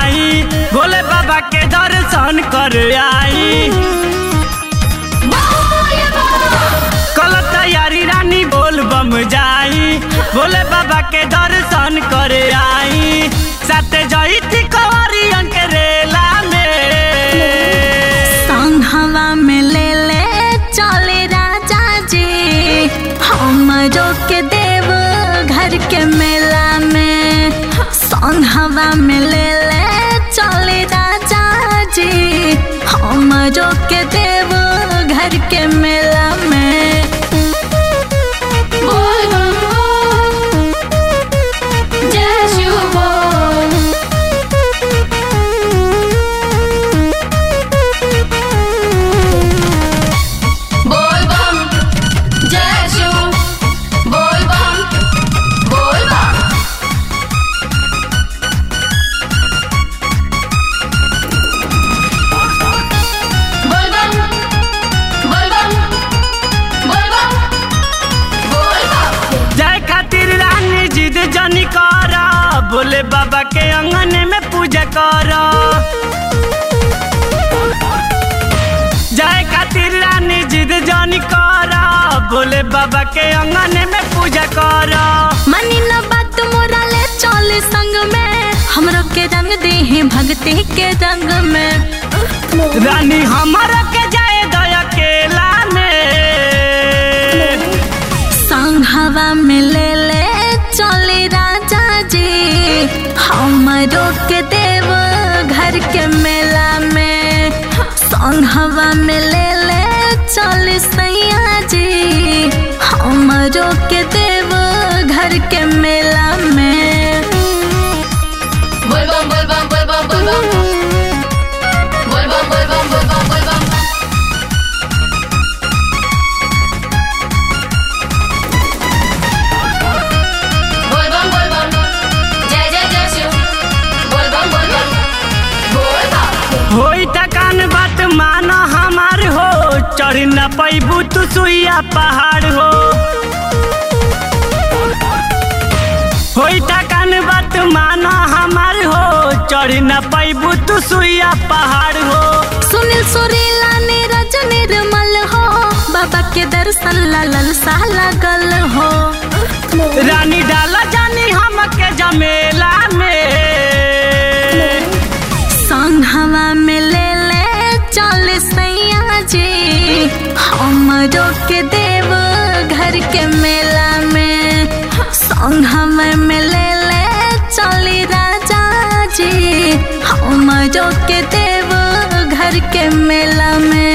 जाई भोले बाबा के दर्शन कर आई कल तैयारी रानी बोल बम जाई भोले बाबा के दर्शन कर आई साथे जई थी कवरियन के रेला में संघवा में ले ले चले राजा जी हमरो के देव घर के मेला में संघवा में ले ले चले राजा जी हमरो के देव घर के मेला में बोल बम बोल जय शिव बोल बोल बम जय शिव बोल बम बोल बम बोल बम बोल बम बोल बम बोल बम जाए खातिर रानी जिद जनी कर भोले बाबा के अंगन में पूजा कर जाए खातिर रानी जिद जनी कर भोले बाबा के अंगन में पूजा कर मनी न बात मोरा ले चल संग में हमरो के रंग दे भक्ति के रंग में रानी हमारा के जाए दया केला में संघवा में ले ले चले राजा जी हमरो के देव घर के मेला में संघवा में ले ले चले सैया जी हमरो के देव घर के मेला में बोल बम बोल बम बोल बम बोल बम बोल बम बोल बम बोल बम बोल बम बोल बम बोल बम जय जय जय शिव बोल बम बोल बम बोल बम होई थकान बात माना हमार हो चढ़ न पैबू तू सुइया पहाड़ हो होई थकान बात माना हमार हो चढ़ न पैबू तू सुइया पहाड़ हो सुनील सुरीला नीरज निर्मल हो बाबा के दर्शन ला ललसा लगल हो रानी डाला जानी हमके जमेला में संघवा में ले ले चल सैया जी हमरो के देव घर के मेला में संघवा में ले ले चली राजा जी हमरो के देव घर के मेला में